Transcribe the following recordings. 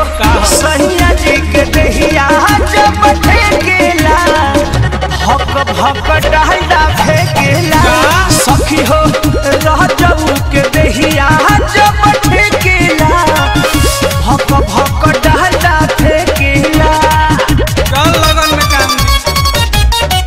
सैया जी के दहिया जब ठेकेला भक भक डालडा फेकेला सखी हो रह जाऊ के दहिया जब ठेकेला भक भक डालडा फेकेला चल लगन में काम दी।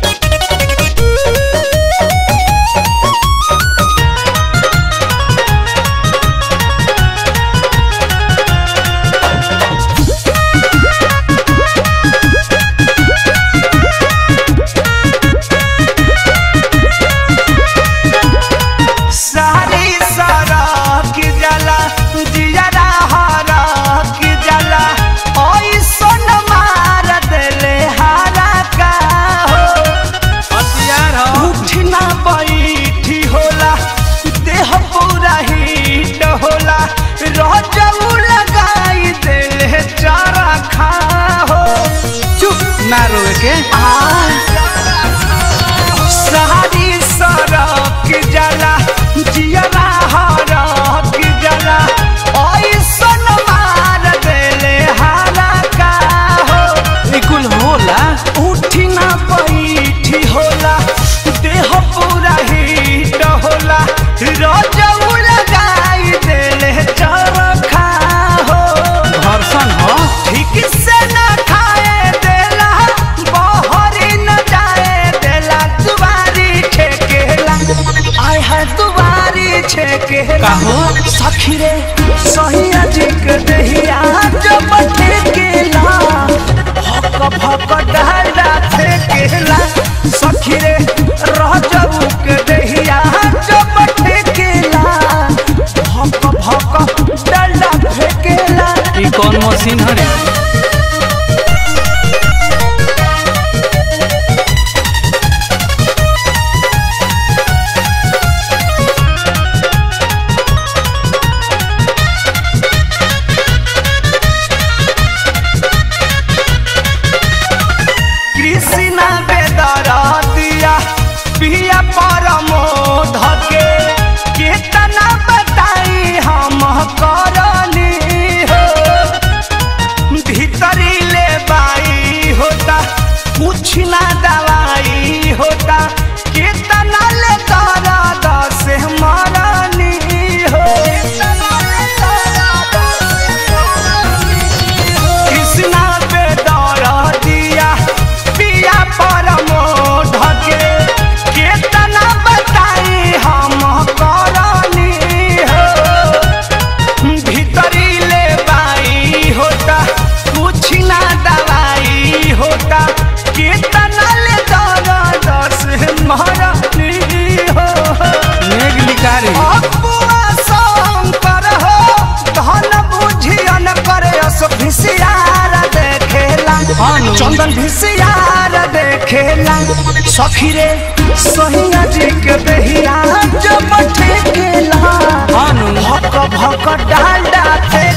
सारी सारा की जला जियरा हारा की जला ओई सोन मार देले हारा का हो हथियार हो उठना बैठी होला देह पूरा हीट होला रजऊ लगाई देले चारा खा हो चुप ना रोए के सारी सरक जला जियरा हरक जला ऐसन मार देले हारा का हो ई कुल होला उठी ना बैठी होला देह पूरा हीट होला रजऊ लगाई देले चरखा हो घर्षण हो ठीक से न खाए देला बहरी न जाए देला दुबारी छेकेला आय है दुबारी छेकेला काहो? सखी रे सहिया जी के दहिया जब ठेकेला भक भक डाला फेकेला सखी रे रह जाऊ के दहिया जब ठेकेला भक भक डाला फेकेला ई कौन मशीन हरे कृष्णा बेदरा दिया पिया परमो धके केतना बताई हम करनी हो भीतरी ले बाई होता कुछ ना दवाई होता केतना ले तारा दस मरनी हो कृष्णा पे दर दिया पिया परमो ढके केतना बताई हम करनी हो भीतरी ले बाई होता कुछ ना दवाई होता केतना ले दर दस मरनी हो मेघ लिकारी अपुआ शंकर हो धन बुझियन करे अस भिसियार देखेला हानु। चंदन भिसियार देखेला सखी रे सहिया जी के बेहिया जब ठेकेला हानु। भक भक डाल डाथे